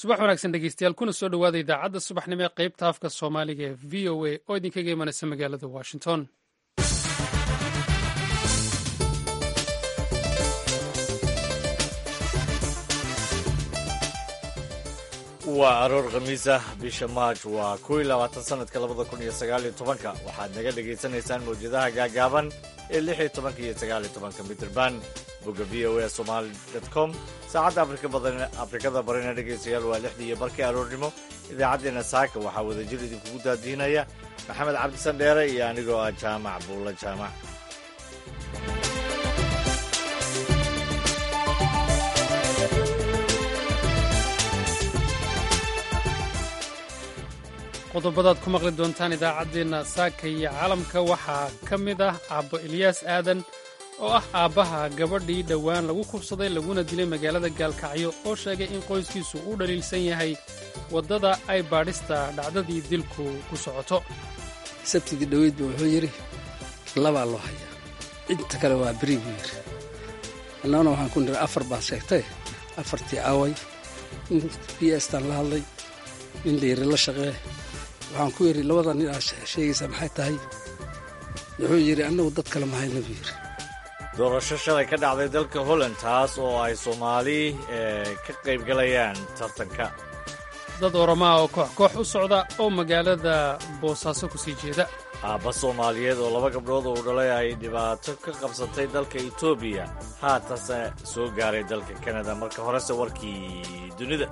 subax wanaagsan dhegeystayaal kuna soo dhowaada idaacadda subaxnimo ee qaybta afka soomaaliga ee v o a oo idinkaga imanaysa magaalada washington waa aroor khamiis ah bisha maaj waa kow iyo labaatan sanadka labada kun iyo sagaal iyo tobanka waxaad naga dhagaysanaysaan mawjadaha gaagaaban ee lix iyo tobanka iyo sagaal iyo tobanka mitrban bogga v o a somaali dot com saacadda afrikada barina dhegaystayaal waa lixdii iyo barkii aroornimo idaacaddeenna saaka waxaa wadajir idinkugu daadiinaya maxamed cabdisan dheere iyo anigoo ah jaamac buulla jaamac qodobadaad ku maqli doontaan idaacaddeenna saaka iyo caalamka waxaa ka mid ah aabbo ilyaas aadan oo ah aabbaha gabadhii dhowaan lagu kubsaday laguna dilay magaalada gaalkacyo oo sheegay in qoyskiisu u dhaliilsan yahay waddada ay baadhista dhacdadii dilku ku socoto sabtidii dhoweydba wuxuu yidhi labaa loo hayaa inta kale waa beri buu yidhi annaguna waxaan ku niri afar baad sheegtay afartii aaway in b staan la hadlay nin layiri la shaqee waxaan ku yidhi labada nin aad sheegaysaa maxay tahay wuxuu yidhi annagu dad kale mahayna buu yidhi doorasho shalay ka dhacday dalka holland taas oo ay soomaali ka qaybgalayaan tartanka dad oromaa oo koox koox u socda oo magaalada boosaaso ku sii jeeda aabba soomaaliyeed oo laba gabdhood uu dhalay ay dhibaato ka qabsatay dalka etoobiya haatanse soo gaaray dalka kanada marka horese warkii dunida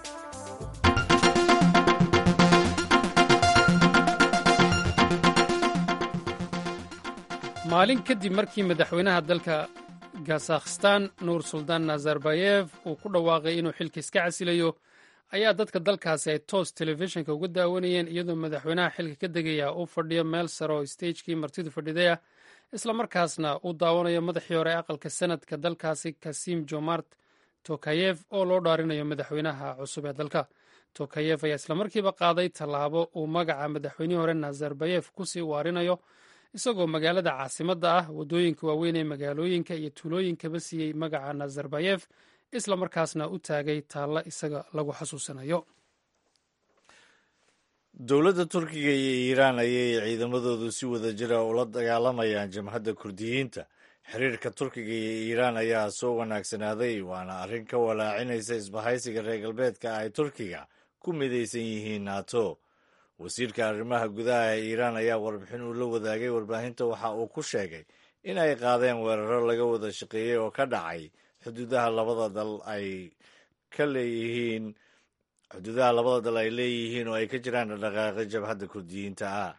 maalin kadib markii madaxweynaha dalka kazakhstan nuur suldaan nazarbayef uu ku dhawaaqay inuu xilka iska casilayo ayaa dadka dalkaasi ay toos telefishinka uga daawanayeen iyadoo madaxweynaha xilka ka degaya uu fadhiyo meel sare oo stagekii martidu fadhidaya islamarkaasna uu daawanayo madaxii hore aqalka sanadka dalkaasi kasim jomart tokayef oo loo dhaarinayo madaxweynaha cusub ee dalka tokayef ayaa islamarkiiba qaaday tallaabo uu magaca madaxweynihii hore nazarbayef kusii waarinayo isagoo magaalada caasimadda ah waddooyinka waaweyn ee magaalooyinka iyo tuulooyinkaba siiyey magaca nazarbayef isla markaasna u taagay taalla isaga lagu xasuusanayo dowladda turkiga iyo iiraan ayay ciidamadoodu si wada jira ula dagaalamayaan jamhadda kurdiyiinta xiriirka turkiga iyo iiraan ayaa soo wanaagsanaaday waana arrin ka walaacinaysa isbahaysiga reer galbeedka ay turkiga ku midaysan yihiin nato wasiirka arrimaha gudaha ee iiraan ayaa warbixin uu la wadaagay warbaahinta waxa uu ku sheegay in ay qaadeen weeraro laga wada shaqeeyey oo ka dhacay xuduudaha labada dal ay ka leeyihiin xuduudaha labada dal ay leeyihiin oo ay ka jiraan dhaqdhaqaaqi jabhadda kurdiyiinta ah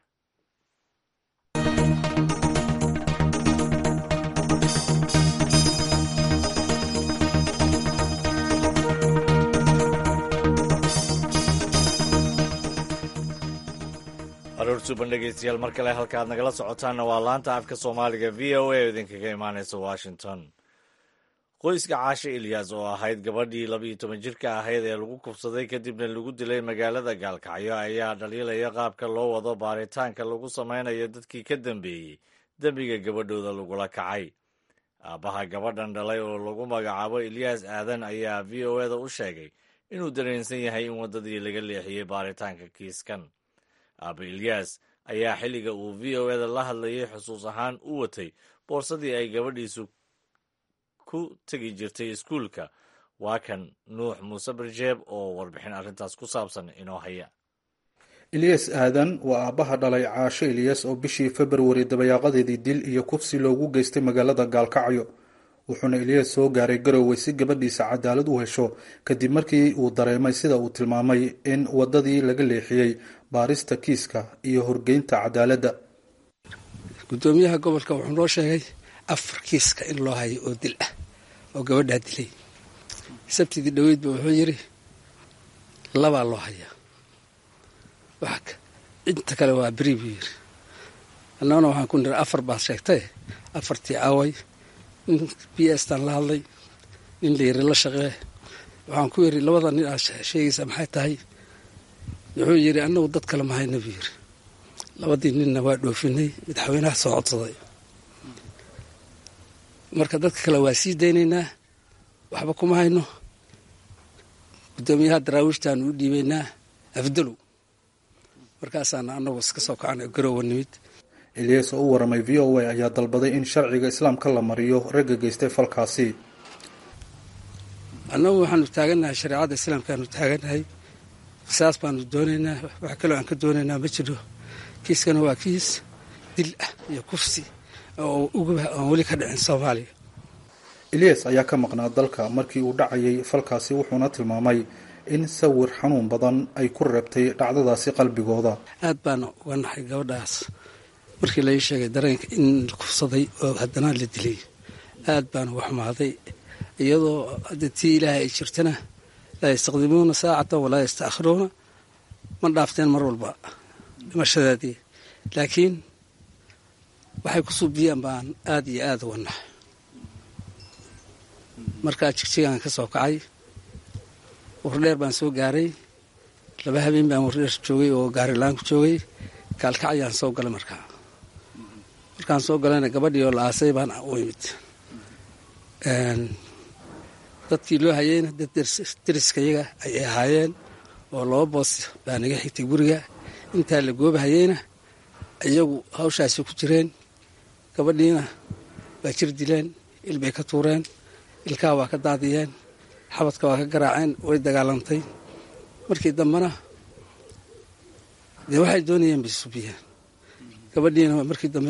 aroor suban dhegeystayaal mar kale halka aad nagala socotaanna waa laanta afka soomaaliga v o a oo idinkaga imaanaysa washington qoyska caashe ilyas oo ahayd gabadhii labaiyo toban jirka ahayd ee lagu kubsaday kadibna lagu dilay magaalada gaalkacyo ayaa dhaliilaya qaabka loo wado baaritaanka lagu samaynayo dadkii ka dambeeyey dembiga gabadhooda lagula kacay aabbaha gabadhan dhalay oo lagu magacaabo ilyas aadan ayaa v o eda u sheegay inuu dareensan yahay in waddadii laga leexiyey baaritaanka kiiskan aaba ilyas ayaa xilliga uu v o eda la hadlayay xusuus ahaan u watay boorsadii ay gabadhiisu ku tegi jirtay iskuulka waa kan nuux muuse barjeeb oo warbixin arrintaas ku saabsan inoo haya ilyas aadan waa aabbaha dhalay caasho ilyas oo bishii februari dabayaaqadeedii dil iyo kufsi loogu geystay magaalada gaalkacyo wuxuuna ilyas soo gaaray garowe si gabadhiisa cadaalad u hesho kadib markii uu dareemay sida uu tilmaamay in waddadii laga leexiyey baarista kiiska iyo horgeynta cadaaladda guddoomiyaha gobolka wuxuu noo sheegay afar kiiska in loo hayo oo dil ah oo gabadhaa dilay sabtidii dhoweydba wuxuu yidhi labaa loo hayaa inta kale waa beri buu yidhi annaguna waxaan ku niri afar baad sheegtay afartii aaway nin b staan la hadlay nin layiri la shaqee waxaan ku yidhi labada nin aad sheegaysaa maxay tahay wuxuu yidhi annagu dad kale mahayna buu yidhi labadii ninna waa dhoofinay madaxweynaha soo codsaday marka dadka kale waa sii daynaynaa waxba kuma hayno guddoomiyaha daraawiishtaanu u dhiibaynaa afdalow markaasaana annagu iska soo kacana garoowa nimid eliyas oo u waramay v o a ayaa dalbaday in sharciga islaamka la mariyo ragga geystay falkaasi annagu waxaanu taagannahay shareecadda islaamkaanu taagannahay qisaas baanu doonaynaa wax kaloo aan ka doonaynaa ma jiro kiiskana waa kiis dil ah iyo kufsi oo uguba aan weli ka dhicin soomaaliya eliyas ayaa ka maqnaa dalka markii uu dhacayay falkaasi wuxuuna tilmaamay in sawir xanuun badan ay ku reebtay dhacdadaasi qalbigooda aad baana uga naxay gabadhaas markii lai sheegay dareenka in la kufsaday oo haddana la dilay aad baana uga xumaaday iyadoo hadda tii ilaahay ay jirtana laa yastaqdimuuna saacatan walaa yastaakhiruuna ma dhaafteen mar walba dhimashadaadii laakiin waxay ku suubiyaan baan aad iyo aada uga naxay markaa jigjigaan ka soo kacay wardheer baan soo gaaray laba habeen baan wardheer joogay oo gaarilaan ku joogay kaalkacyaan soo galay markaa markaan soo galayna gabadhii oo la aasay baan u imid dadkii loo hayeyna dad deriskayaga ayay ahaayeen oo laba boos baa naga xigtay guriga intaa la goobahayeyna iyagu hawshaasi ku jireen gabadhiina waa jir dileen ilbay ka tuureen ilkaha waa ka daadiyeen xabadka waa ka garaaceen way dagaalantay markii dambena dee waxay doonayeen bay subiyeen gabadhiina markii dambe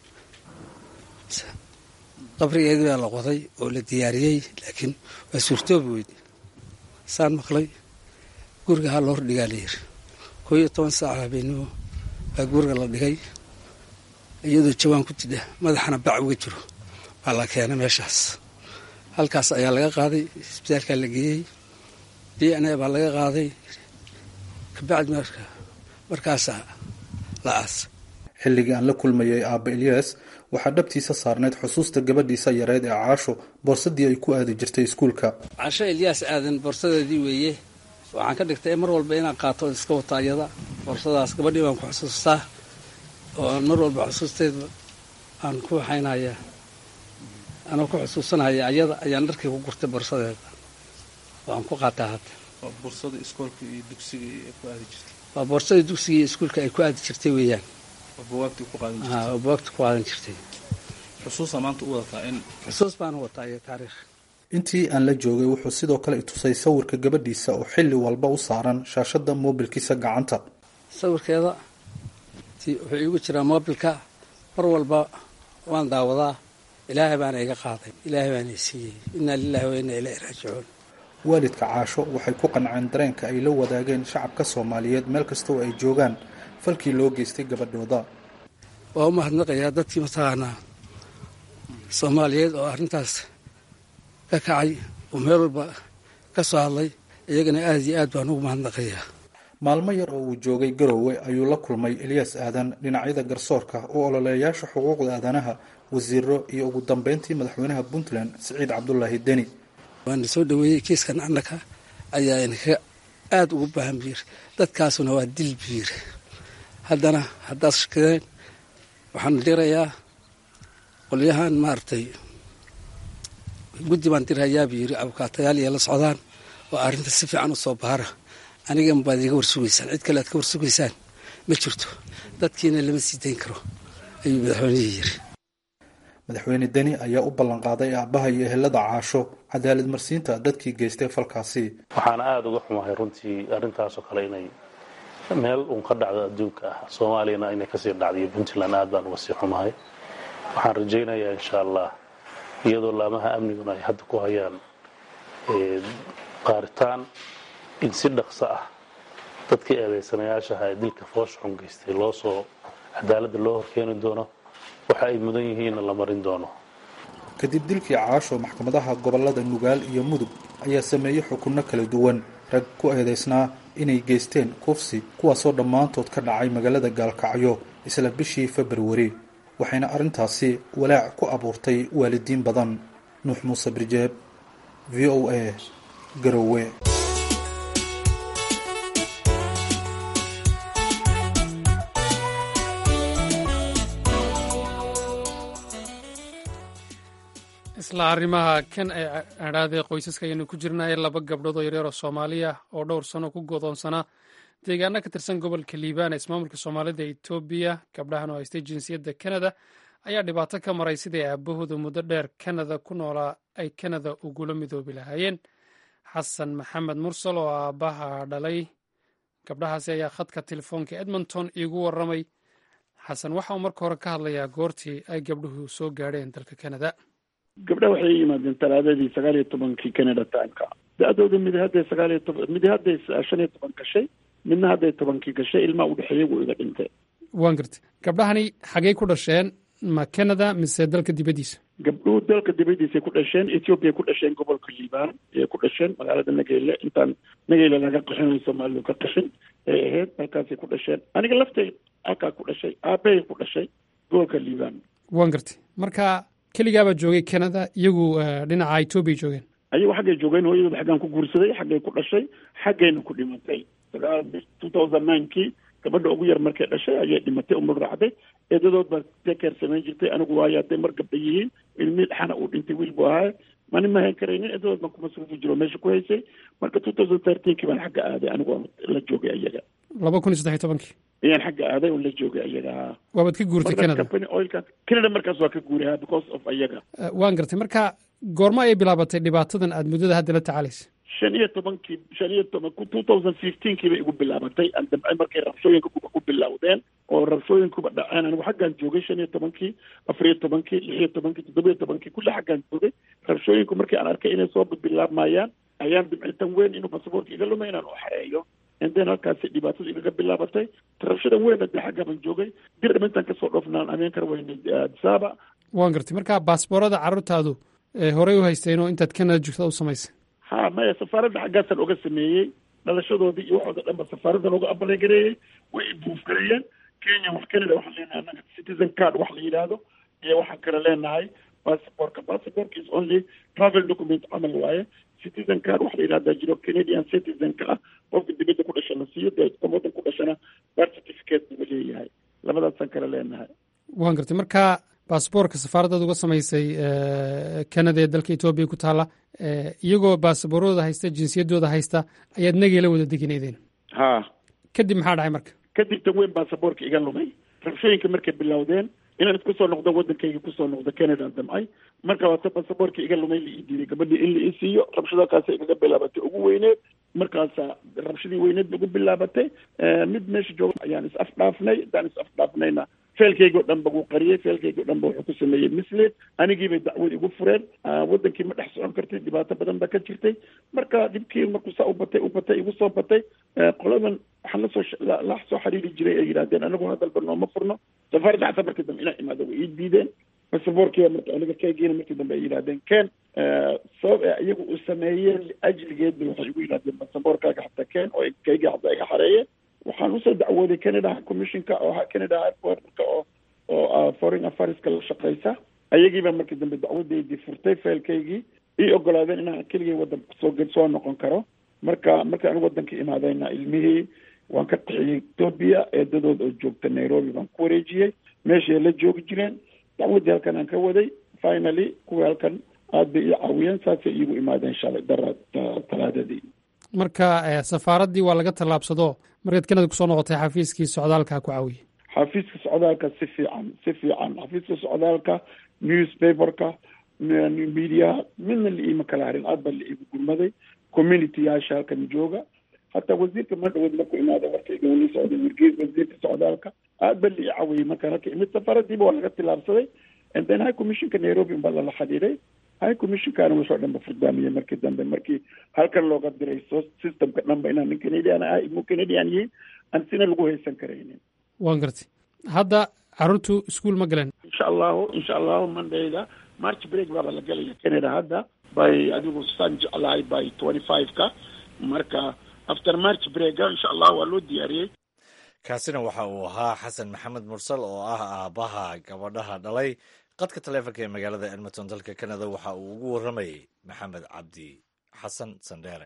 qabrigeedii baa la qoday oo la diyaariyey laakiin waa suurtoobi weyde saan maqlay guriga ha loo hordhigaa la yiri koo iyo toban saac habeenimo baa guriga la dhigay iyadoo jawaan ku tidha madaxana bac uga jiro baa la keenay meeshaas halkaas ayaa laga qaaday isbitaalkaa la geeyey d n a baa laga qaaday kabacdi marka markaasaa la aas xilligii aan la kulmayay aabba eliyas waxaa dhabtiisa saarnayd xusuusta gabadhiisa yareed ee caasho boorsadii ay ku aadi jirtay iskuulka casho elyaas aadan boorsadeedii weeye waxaan ka dhigtay mar walba inaan qaato iska wata ayada boorsadaas gabadhii baan ku xusuustaa oo aan mar walba xusuusteeda aan ku waxaynaya anoo ku xusuusanaya ayada ayaan dharkii ku gurtay boorsadeeda oo aan ku qaataa hadda waa boorsadii dugsiga iyo iskuulka ay ku aadi jirtay weeyaan oo bawaagta ku qaadan jirtay xusuus baan u wataa iyo taariikh intii aan la joogay wuxuu sidoo kale itusay sawirka gabadhiisa oo xilli walba u saaran shaashada moobilkiisa gacanta sawirkeeda wuxuu iigu jiraa moobilka mar walba waan daawadaa ilaahay baana iga qaaday ilaahay baana i siiyey innaa lilahi wa innaa ilaahi raajicuun waalidka caasho waxay ku qanceen dareenka ay la wadaageen shacabka soomaaliyeed meel kasta oo ay joogaan falkii loo geystay gabadhooda waa u mahadnaqayaa dadkii mataqaanaa soomaaliyeed oo arrintaas ka kacay oo meel walba ka soo hadlay iyagana aad iyo aad baan ugu mahadnaqayaa maalmo yar oo uu joogay garoowe ayuu la kulmay eliyas aadan dhinacyada garsoorka oo ololeeyaasha xuquuqda aadanaha wasiiro iyo ugu dambeyntii madaxweynaha puntland siciid cabdulaahi deni waana soo dhaweeyey kiiskan annaka ayaa inaka aada ugu baahan biir dadkaasuna waa dil biir haddana haddaad shakadeen waxaan dirayaa qolyahan maaragtay guddi baan dirhayaa buu yiri abukaatayaal iyo la socdaan oo arrinta si fiican u soo baara anigan baad iga warsugaysaan cid kale aad ka warsugaysaan ma jirto dadkiina lama sii dayn karo ayuu madaxweynihii yiri madaxweyne deni ayaa u ballanqaaday aabbaha iyo ehelada caasho cadaalad marsiinta dadkii geystay falkaasi waxaana aada uga xumahay runtii arrintaasoo kale inay meel uun ka dhacdo adduunka ah soomaaliyana inay kasii dhacday iyo puntland aad baan uga sii xumahay waxaan rajaynayaa insha allah iyadoo laamaha amniguna ay hadda ku hayaan qaaritaan in si dhaqso ah dadkii eedaysanayaashaha ee dilka foosha xun geystay loo soo cadaaladda loo horkeeni doono waxa ay mudan yihiinna la marin doono kadib dilkii caasho maxkamadaha gobolada nugaal iyo mudug ayaa sameeyey xukunno kala duwan rag ku eedaysnaa inay geysteen kufsi kuwaasoo dhammaantood ka dhacay magaalada gaalkacyo isla bishii februari waxayna arrintaasi walaac ku abuurtay waalidiin badan nuux muuse birjeeb v o a garowe isla arrimaha kan ay adhaadee qoysaska ayaynu ku jirnaaye laba gabdhood oo yaryar oo soomaaliya oo dhowr sano ku godoonsanaa deegaano ka tirsan gobolka liibaan ee ismaamulka soomaalida etoobiya gabdhahan oo haystay jinsiyadda kanada ayaa dhibaato ka maray sidai aabahooda muddo dheer kanada ku noolaa ay kanada ugula midoobi lahaayeen xasan maxamed mursal oo aabbaha dhalay gabdhahaasi ayaa khadka telefoonka edmonton iigu warramay xasan waxa uu marka hore ka hadlayaa goortii ay gabdhuhu soo gaadheen dalka kanada gabdhaha waxay yimaadeen talaadadii sagaal iyo tobankii canada timeka da-dooda mid hadday sagaal iyo toban mid hadday shan iyo toban gashay midna hadday tobankii gashay ilmaa u dhexeeyay wuu iga dhintay waan gartay gabdhahani xagey ku dhasheen ma canada mise dalka dibaddiisa gabdhuhu dalka dibadiisay ku dhasheen ethoobiya ku dhasheen gobolka liibaan ayay ku dhasheen magaalada nageyle intaan nageyle laga qaxinayo soomaalidu ka qaxin ay ahayd halkaasay ku dhasheen aniga laftay halkaa ku dhashay aabahay ku dhashay gobolka liibaan waan gartay marka keligaabaa joogay canada iyagu dhinaca etoobiya joogeen ayagu xaggay joogeen hooyadooda xaggaan ku guursaday xaggay ku dhashay xaggayna ku dhimatay sagaal two thousand ninekii gabadha ugu yar markay dhashay ayay dhimatay umul raacday eedadood baa tekeer samayn jirtay anigu waayo hadday mar gabdha yihiin ilmii dhaxana uu dhintay wiil buu ahaa mani ma hayn karaynin eedadood baan kumasruufi jiro meesha ku haysay marka two thousand thirteenkii baan xagga aaday anigu la joogay ayaga laba kun iyo saddex iyo tobankii ayaan xagga aaday oo la joogay ayaga ha waabaad ka guurtay canada company oilka canada markaas waa ka guuray ha because of ayaga waan gartay marka goormo ayay bilaabatay dhibaatadan aad muddada hadda la tacaalaysa shan iyo tobankii shan iyo toban two thousand fifteenkii bay igu bilaabatay andamcay markay rabshooyinka ku bilowdeen oo rabshooyinkuba dhaceen anigu xaggaan joogay shan iyo tobankii afar iyo tobankii lix iyo tobankii toddoba iyo tobankii kulli xaggaan joogay rabshooyinku markii aan arkay inay soo bilaabmayaan ayaan dimcitan weyn inuu basaboorka iga lumay inaan u xareeyo indeen halkaasi dhibaatada igaga bilaabatay rabshadan weyn hadee xaggaaban joogay dir dhimintan kasoo dhoofnaan ameen kar weyne disaaba waan gartay marka baasboorada carruurtaadu horey u haysteen oo intaad canada joogtada u samaysay ha maya safaaradda xaggaasaan oga sameeyey dhalashadoodii iyo waxooda dhan ba safaaraddan oga abalegareeyey way improve gareeyeen kenya wax canada waxaan leenahay annaga citizen card wax la yidhaahdo iyo waxaan kale leenahay passportka passportka is only travel document camal waaye citizen card wax la yidhahdaa jiro canadian citizenka ah qofka dibadda ku dhasha la siiyo dee kan waddan ku dhashana birth certificate buu leeyahay labadaasaan kale leenahay waan gartay marka baasboorka safaaraddaad uga samaysay canada ee dalka etoobiya ku taalla iyagoo baasaboorooda haysta jinsiyaddooda haysta ayaad nageela wada degineydeen ha kadib maxaa dhacay marka kadib tan weyn baasaboorka iga lumay rabshooyinka markay bilowdeen inaan isku soo noqdo waddankayga kusoo noqdo canada damcay marka waata baasaboorka iga lumay la ii diiday gabadhii in la ii siiyo rabshadakaasa igaga bilaabatay ugu weyneed markaasa rabshadii weyneed ugu bilaabatay mid meesha jooga ayaan is afdhaafnay haddaan is afdhaafnayna feelkayga o dhan ba wuu qariyey feelkayga o dhan ba wuxuu ku sameeyey mislid anigiibay dacwad igu fureen waddankii ma dhex socon kartay dhibaato badan baa ka jirtay marka dhibkii markuu saa u batay u batay igu soo batay qoladan waxaan lasoo la soo xiriiri jiray ay yidhahdeen anagu hadalba nooma furno safaaradda xataa markii dambe inaa imaado way ii diideen basaboorkiiba marka aniga kaygiina markii dambe ay yidhahdeen ken sabab ee iyagu uu sameeyeen liajligeedba waxay igu yidhahdeen basaboorkaaga xataa ken oo kayga xataa iga xareeyeen waxaan usoo dacwooday canada commissionka oo canada airportka oo oo foreign affairska la shaqeysa ayagiiba markii dambe dacwadeydii furtay failkaygii ii ogolaadeen inaan keligay waddanka kusoo soo noqon karo marka markii anigu waddanka imaadayna ilmihii waan ka qaxiyey etoobiya eedadood oo joogta nairobi baan ku wareejiyey meeshay la joogi jireen dacwaddii halkan aan ka waday finally kuwii halkan aad bay ii caawiyeen saasay iigu imaadeen shalay dara talaadadii marka safaaraddii waa laga tallaabsado markaad canada kusoo noqotay xafiiskii socdaalka ku caawiyey xafiiska socdaalka si fiican si fiican xafiiska socdaalka newspaperka media midna la iima kala harin aad baa la iigu gurmaday community yaasha halkan jooga hataa wasiirka madhaweed markuu imaada warkayga wali socday wargees wasiirka socdaalka aad baa la ii caawiyey markaan halka imid safaaradiiba waa laga tillaabsaday and then high commissionka nairobi baa lala xidhiiday high commissionkaana wixii o dhan ba furdaamiyey markii dambe markii halkan looga diray so systemka dhan ba inaan nin canadian ah imu canadian yihiin aan sina lagu haysan karaynin waan gartay hadda carruurtu iskuol ma galeen insha allahu insha allahu mondayda march break baaba la galaya canada hadda by adigu saan jeclahay by twenty five-ka marka after march breaka insha allah waa loo diyaariyey kaasina waxa uu ahaa xasan maxamed mursal oo ah aabbaha gabadhaha dhalay qadka taleefonka ee magaalada edmonton dalka canada waxa uu ugu warramayey maxamed cabdi xasan sandheere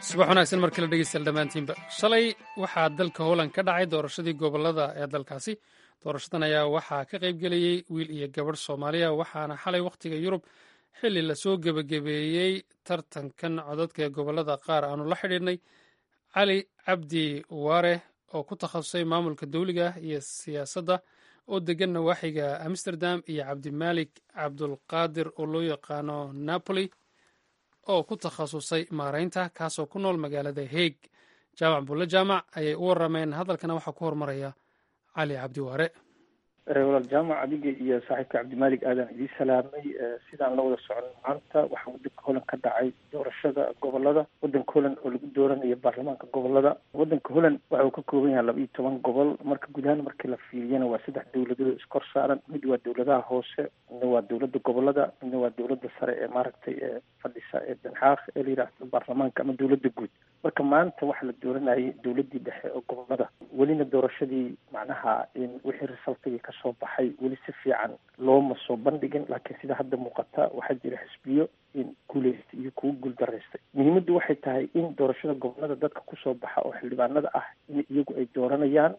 subax wanaagsan mar kale dhegeystayaal dhammaantiinba shalay waxaa dalka holland ka dhacay doorashadii gobolada ee dalkaasi doorashadan ayaa waxaa ka qaybgelayey wiil iyo gabadh soomaaliya waxaana xalay wakhtiga yurub xilli lasoo gebagabeeyey tartankan codadka ee gobolada qaar aanu la xidhiidhnay cali cabdi waare oo ku takhasusay maamulka dawliga ah iyo siyaasadda oo degan nawaaxiga amsterdam iyo cabdimaalik cabdulqaadir oo loo yaqaano napoli oo ku takhasusay maaraynta kaasoo ku nool magaalada heeg jaamac bulle jaamac ayay u warameen hadalkana waxaa ku hormaraya cali cabdi waare walaal jaamac adiga iyo saaxiibka cabdimaalik aadan idiin salaamay sidaan la wada socon maanta waxaa wadanka holland ka dhacay doorashada gobolada wadanka holland oo lagu dooranayo baarlamaanka gobolada wadanka holland waxa uu ka kooban yahay laba iyo toban gobol marka guud ahaan markii la fiiriyana waa saddex dowladood iskor saaran mid waa dowladaha hoose midna waa dowladda gobolada midna waa dowladda sare ee maaragtay ee fadhisa ee danxaaq ee la yidhaahdo baarlamaanka ama dowladda guud marka maanta waxaa la dooranayay dowladdii dhexe oo gobolada welina doorashadii macnaha wixii resultigii kasoo baxay weli si fiican looma soo bandhigin laakiin sida hadda muuqata waxaa jira xisbiyo in guuleystay iyo kuwa guuldaraystay muhiimaddu waxay tahay in doorashada gobolada dadka kusoo baxa oo xildhibaanada ah in iyagu ay dooranayaan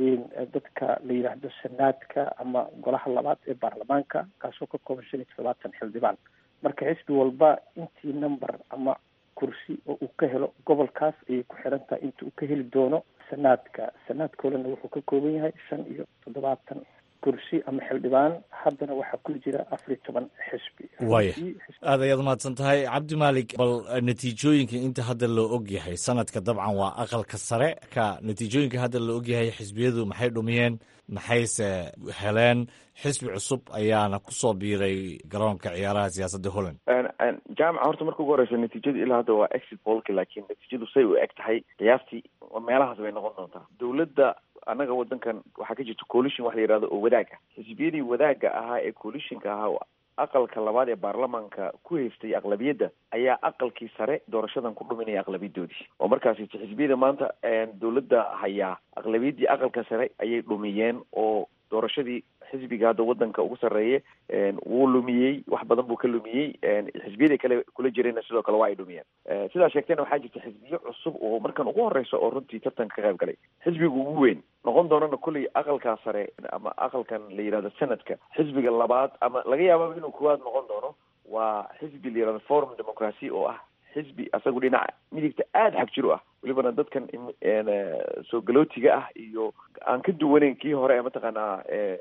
dadka la yidhaahdo senaadka ama golaha labaad ee baarlamaanka kaasoo ka kooban shan iyo toddobaatan xildhibaan marka xisbi walba intii number ama kursi oo uu ka helo gobolkaas ayay ku xiran tahay inta uu ka heli doono sanaadka sanaadkoolana wuxuu ka kooban yahay shan iyo toddobaatan kursi ama xildhibaan haddana waxaa ku jira afar iyo toban xisbi waaya aad ayaad umahadsan tahay cabdimaalik bal natiijooyinka inta hadda loo og yahay sanadka dabcan waa aqalka sare ka natiijooyinka hadda loo og yahay xisbiyadu maxay dhumiyeen maxayse heleen xisbi cusub ayaana kusoo biiray garoonka ciyaaraha siyaasadda holland jaamaca horta marka ugu horeysa natiijadu ilaa hadda waa exit polka laakiin natiijadu say u eg tahay qiyaastii meelahaas bay noqon doontaa dowladda annaga wadankan waxaa ka jirta coalition wax la yihahdo oo wadaag ah xisbiyadii wadaaga ahaa ee coalitionka ahaa aqalka labaad ee baarlamaanka ku haystay aqlabiyadda ayaa aqalkii sare doorashadan ku dhuminaya aqlabiyadoodii oo markaasi xisbiyada maanta dowladda hayaa aqlabiyaddii aqalka sare ayay dhumiyeen oo doorashadii xisbiga hadda wadanka ugu sarreeye wuu lumiyey wax badan buu ka lumiyey xisbiyadii kale kula jirayna sidoo kale waa ay dhumiyeen sidaa sheegtayna waxaa jirta xisbiyo cusub oo markan ugu horeysa oo runtii tartanka ka qayb galay xisbiga ugu weyn noqon doonana kolley aqalkaa sare ama aqalkan la yihahdo senadka xisbiga labaad ama laga yaababa inuu koowaad noqon doono waa xisbi la yihahdo forum democracy oo ah xisbi asagu dhinaca midigta aada xag jiro ah welibana dadkan soo galootiga ah iyo aan ka duwaneyn kii hore ee mataqaanaa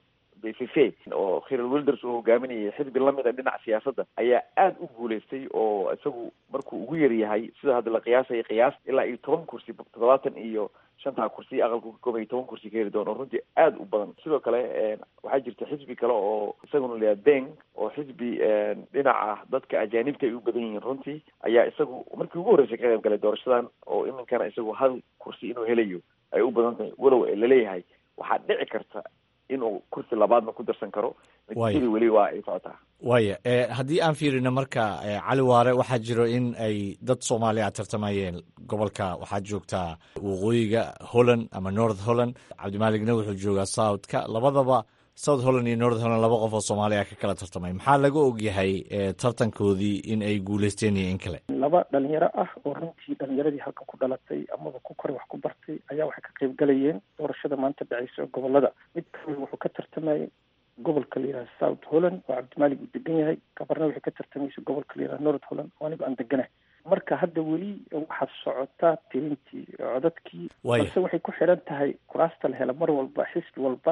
bff oo khiral wilders uu hogaaminayay xisbi lamid a dhinaca siyaasadda ayaa aada u guuleystay oo isagu markuu ugu yar yahay sida hadda la qiyaasaya qiyaas ilaa iyo toban kursi toddobaatan iyo shantaa kursi aqalku ka koobaya toban kursi ka heli doono runtii aada u badan sidoo kale waxaa jirta xisbi kale oo isaguna layaha beng oo xisbi dhinaca dadka ajaanibta ay u badan yihiin runtii ayaa isagu markii ugu horreysay ka qayb galay doorashadan oo iminkana isagu hal kursi inuu helayo ay u badan tahay walow laleeyahay waxaa dhici karta inuu kursi labaadna ku darsan karo natiijadii weli waa ay socotaa waaya haddii aan fiirino marka cali waare waxaa jiro in ay dad soomaaliya tartamayeen gobolka waxaad joogtaa waqooyiga holland ama north holland cabdimaaligna wuxuu joogaa southka labadaba south holland iyo north holland laba qof oo soomaaliya ka kala tartamay maxaa laga ogyahay tartankoodii in ay guuleysteen iyo in kale laba dhalinyaro ah oo runtii dhalinyaradii halkan ku dhalatay amaba ku koray wax ku bartay ayaa waxay ka qayb galayeen doorashada maanta dhaceysa oo gobolada mid kamid wuxuu ka tartamayay gobolka la yihahdo south holland oo cabdimaalik uu degan yahay gabarna waxay ka tartamaysa gobolka la yihahdo north holland oo anigo aan deganahay marka hadda weli waxaa socotaa tirintii codadkii balse waxay ku xiran tahay kuraasta la hela mar walba xisbi walba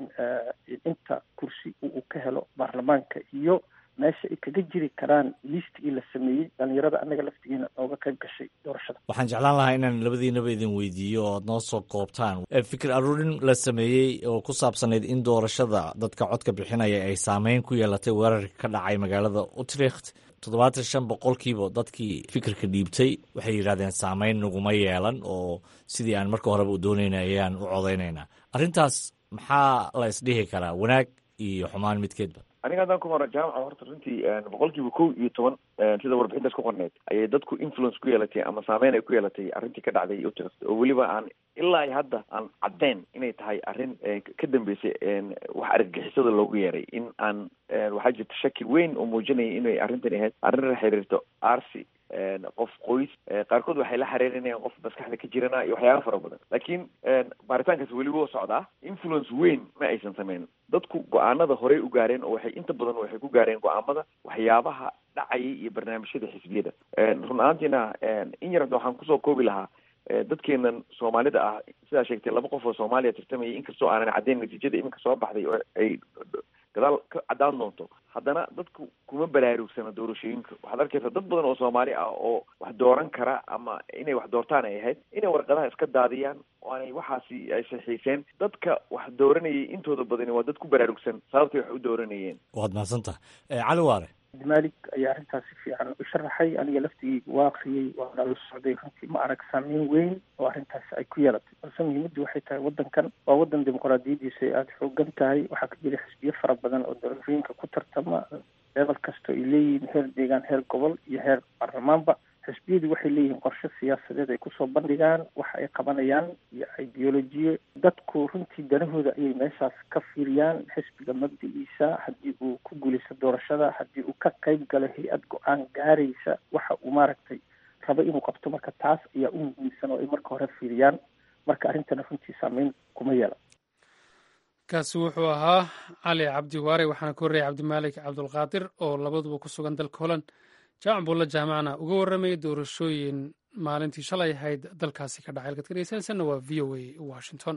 inta kursi uu ka helo baarlamaanka iyo meesha ay kaga jiri karaan liistigii la sameeyey dhalinyarada annaga laftigeena ooga qayb gashay doorashada waxaan jeclaan lahaa inaan labadiinaba idin weydiiyo oo aad noo soo koobtaan fikir aruurin la sameeyey oo ku saabsanayd in doorashada dadka codka bixinaya ay saameyn ku yeelatay weerarka ka dhacay magaalada utrecht toddobaatan shan boqolkiiba dadkii fikirka dhiibtay waxay yidhahdeen saameyn naguma yeelan oo sidii aan marka horeba u doonayna ayaan u codaynaynaa arrintaas maxaa la isdhihi karaa wanaag iyo xumaan midkeedba aniga haddaan ku maro jaamaca horta runtii boqol kiiba kow iyo toban sida warbixintaas ku qorneyd ayay dadku influence ku yeelatay ama saameyn ay ku yeelatay arrintii ka dhacday utrecht oo weliba aan ilaa iyo hadda aan caddeyn inay tahay arrin ka dambeysay wax argagixisada loogu yeeray in aan waxaa jirta shaki weyn oo muujinaya inay arrintan ahayd arrin la xiriirto arsi qof qoys qaarkood waxay la xiriirinayaan qof maskaxda ka jirana iyo waxyaaba fara badan laakiin baaritaankaas weli wuu socdaa influence weyn ma aysan sameyn dadku go-aanada horey u gaareen oo waxay inta badan waxay ku gaareen go-aamada waxyaabaha dhacayay iyo barnaamijyada xisbiyada run ahaantiina in yar waxaan kusoo koobi lahaa dadkeenan soomaalida ah sidaa sheegtay laba qof oo soomaaliya tartamaya inkastoo aanan caddeyn natiijada iminka soo baxday oo ay gadaal ka caddaan doonto haddana dadku kuma baraarugsana doorashooyinka waxaad arkaysaa dad badan oo soomaali ah oo wax dooran kara ama inay wax doortaan ay ahayd inay warqadaha iska daadiyaan oo aanay waxaasi ay saxiixeen dadka wax dooranayay intooda badani waa dad ku baraarugsan sababtay wax u dooranayeen waad mahadsantaha cali waare cabdimaalik ayaa arrintaas si fiican u sharaxay aniga laftigeyga waa akriyey waana la socday runtii ma arag saameyn weyn oo arrintaas ay ku yeelatay balse muhiimaddu waxay tahay waddankan waa waddan dimuqraadiyadiisa ay aada xoogan tahay waxaa ka jira xisbiyo fara badan oo doorashooyinka ku tartama leebal kasta ay leeyihiin heer deegaan heer gobol iyo heer baarlamaanba xisbiyadu waxay leeyihiin qorshe siyaasadeed ay kusoo bandhigaan waxa ay qabanayaan iyo ideolojiye dadku runtii danahooda ayay meeshaas ka fiiriyaan xisbiga mabdiciisa haddii uu ku guulaysto doorashada haddii uu ka qayb galo hay-ad go-aan gaaraysa waxa uu maaragtay rabo inuu qabto marka taas ayaa u muhiimsan oo ay marka hore fiiriyaan marka arrintana runtii saameyn kuma yeela kaasi wuxuu ahaa cali cabdi waare waxaana ka horreeyay cabdimaalik cabdulqaadir oo labaduba ku sugan dalka holland jaamac buulla jaamacna uga warramayay doorashooyin maalintii shalay ahayd dalkaasi ka dhacay halkaad ka dhegeysanaysanna waa v o a washington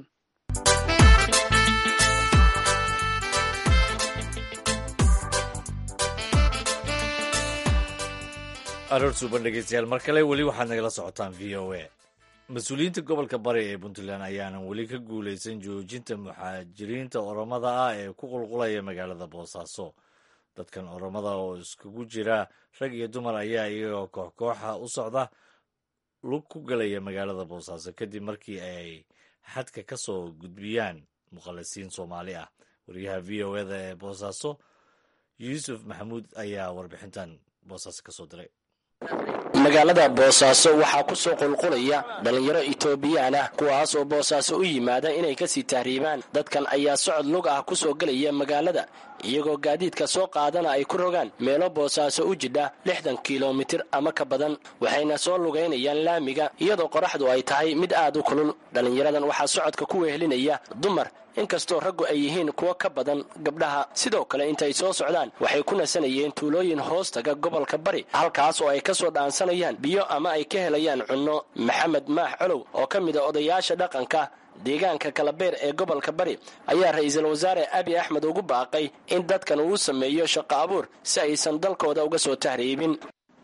aroor suuban dhegeystayaal mar kale weli waxaad nagala socotaan v o a mas-uuliyiinta gobolka bari ee puntland ayaanan weli ka guuleysan joojinta muxaajiriinta oromada ah ee ku qulqulaya magaalada boosaaso dadkan oromada oo iskugu jira rag iyo dumar ayaa iyagoo koox kooxa u socda lug ku galaya magaalada boosaaso kadib markii ay xadka ka soo gudbiyaan muqallisiin soomaali ah wariyaha v o eda ee boosaaso yuusuf maxamuud ayaa warbixintan boosaaso ka soo diray magaalada boosaaso waxaa ku soo qulqulaya dhallinyaro itoobiyaan ah kuwaas oo boosaaso u yimaada inay kasii tahriibaan dadkan ayaa socod lug ah ku soo gelaya magaalada iyagoo gaadiidka soo qaadana ay ku rogaan meelo boosaaso u jidha lixdan kilomitir ama ka badan waxayna soo lugaynayaan laamiga iyadoo qoraxdu ay tahay mid aad u kulul dhallinyaradan waxaa socodka ku wehelinaya dumar inkastoo raggu ay yihiin kuwo ka badan gabdhaha sidoo kale intay soo socdaan waxay ku nasanayeen tuulooyin hoostaga gobolka bari halkaas oo ay ka soo dhaansanayaan biyo ama ay ka helayaan cunno maxamed maax colow oo ka mid a odayaasha dhaqanka deegaanka kalabeer ee gobolka bari ayaa ra-iisul wasaare abi axmed ugu baaqay in dadkan uu sameeyo shaqo abuur si aysan dalkooda uga soo tahriibin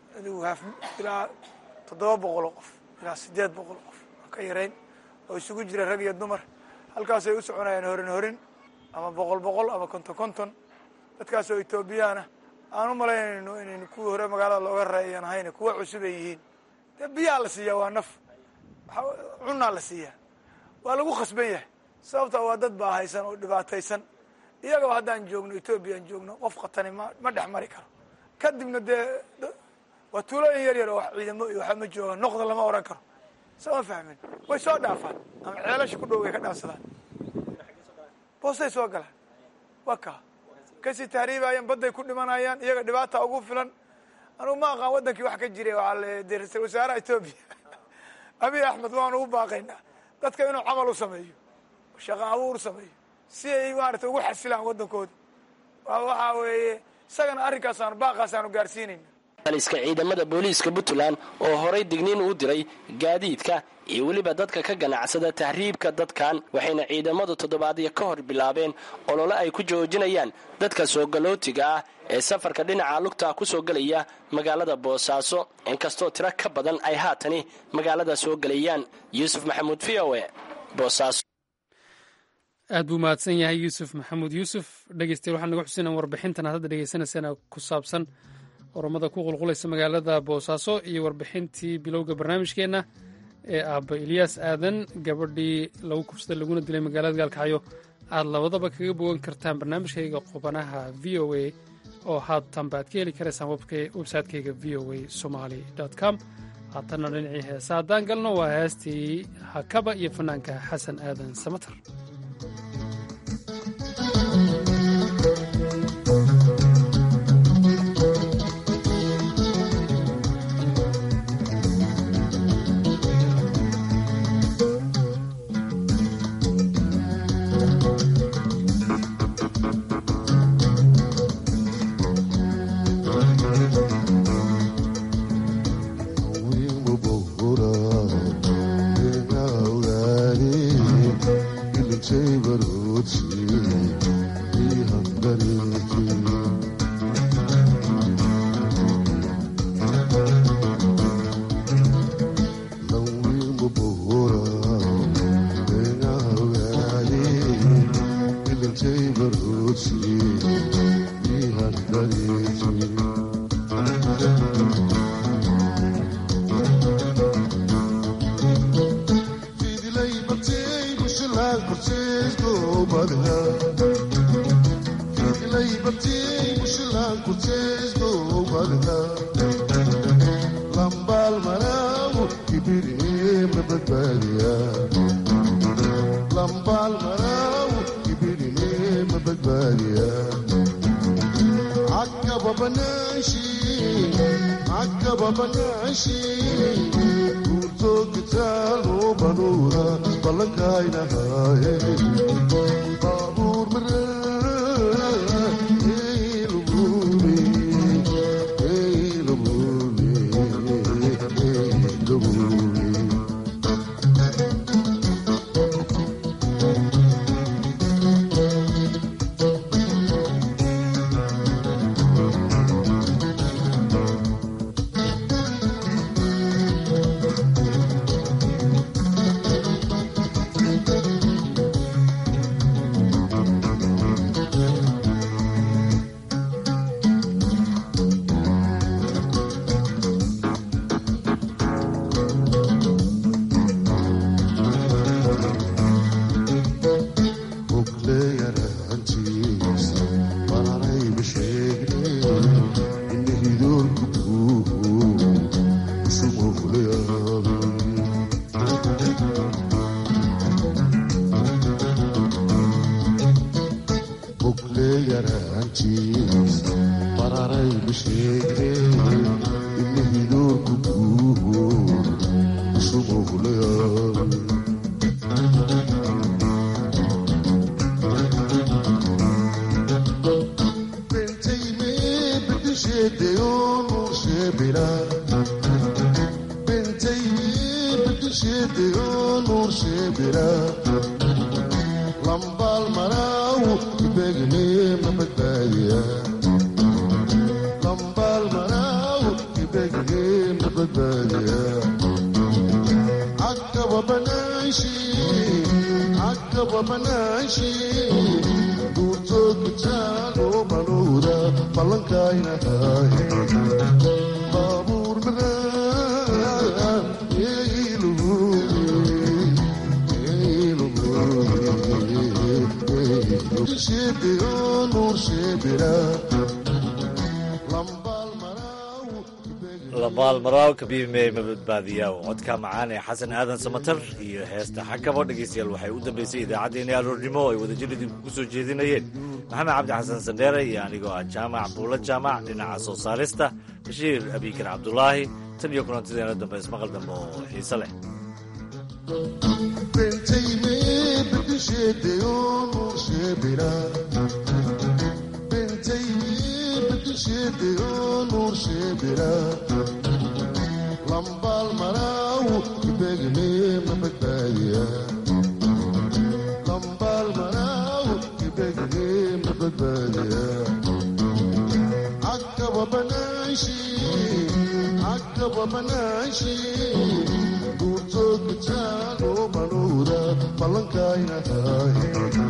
ilaa toddoba boqoloo qof ilaa siddeed boqol qof aan ka yarayn oo isugu jira rag iyo dumar halkaasay u soconayaan horin horin ama boqol boqol ama konton konton dadkaas oo etoobiyaana aan u malaynayno inaynu kuwii hore magaalada looga raeyan ahayna kuwa cusub ay yihiin dee biyaa la siiyaa waa naf cunaa la siiyaa waa lagu khasban yahay sababta waa dad baa haysan oo dhibaataysan iyagaba haddaan joogno etoobiyaan joogno qof khatani ma ma dhex mari karo kadibna dee waa tuulooyin yar yar oo wax ciidamo iyo waxa ma jooga noqda lama oran karo sama fahmin way soo dhaafaan ama ceelasha ku dhow way ka dhaafsadaan boostay soo galaan waa kaa kasii tahriibayaan badday ku dhimanayaan iyaga dhibaata ugu filan anugu ma aqaan waddankii wax ka jiray waxaa le dee ra-isul wasaaraha etoobiya abiy axmed waanu u baaqaynaa dadka inuu camal u sameeyo shaqo abuur sameeyo si ay maarata ugu xasilaan waddankooda waxaa weeye isagana arrinkaasaan baaqaasaanu gaarsiinayna aliska ciidamada booliiska puntland oo horay digniin uu diray gaadiidka iyo weliba dadka ka ganacsada tahriibka dadkan waxayna ciidamadu toddobaadyo ka hor bilaabeen olole ay ku joojinayaan dadka soogalootiga ah ee safarka dhinaca lugta ku soo gelaya magaalada boosaaso inkastoo tiro ka badan ay haatani magaalada soo gelayaan yuusuf maxamuud v o e boosaaso aad buu mahadsan yahay yuusuf maxamuud yuusuf dhegeystayaal waxaan naga xusinaa warbixintan aad hadda dhegeysanaysaana ku saabsan oromada ku qulqulaysa magaalada boosaaso iyo warbixintii bilowga barnaamijkeenna ee aabba ilyaas aadan gabadhii lagu kubsaday laguna dilay magaalada gaalkacyo aad labadaba kaga bogan kartaan barnaamijkayga qubanaha v o a oo haatanba aad ka heli karaysaan websaytekayga v o a somali com haatanna dhinacii heesa haddaan galno waa heestii hakaba iyo fanaanka xasan aadan samatar labaal maraaw kabiibmey ma badbaadiyaa codka macaan ee xasan aadan samatar iyo heesta xakabo dhegaystayaal waxay u dambaysay idaacaddeenii aroornimo ay wadajir idinku ku soo jeedinayeen maxamed cabdi xasan sandheere iyo anigoo ah jaamac buulo jaamac dhinaca soo saarista bashiir abiikar cabdulaahi tan iyo kulantideena dambe ismaqal dambe oo xiise leh lambaal maraaw ibegne ma badbaadiya lambaal maraaw ibegne ma badbaadiya akaba banaashi akaba banaashi guurtood gitaano manuura ballankayna tahay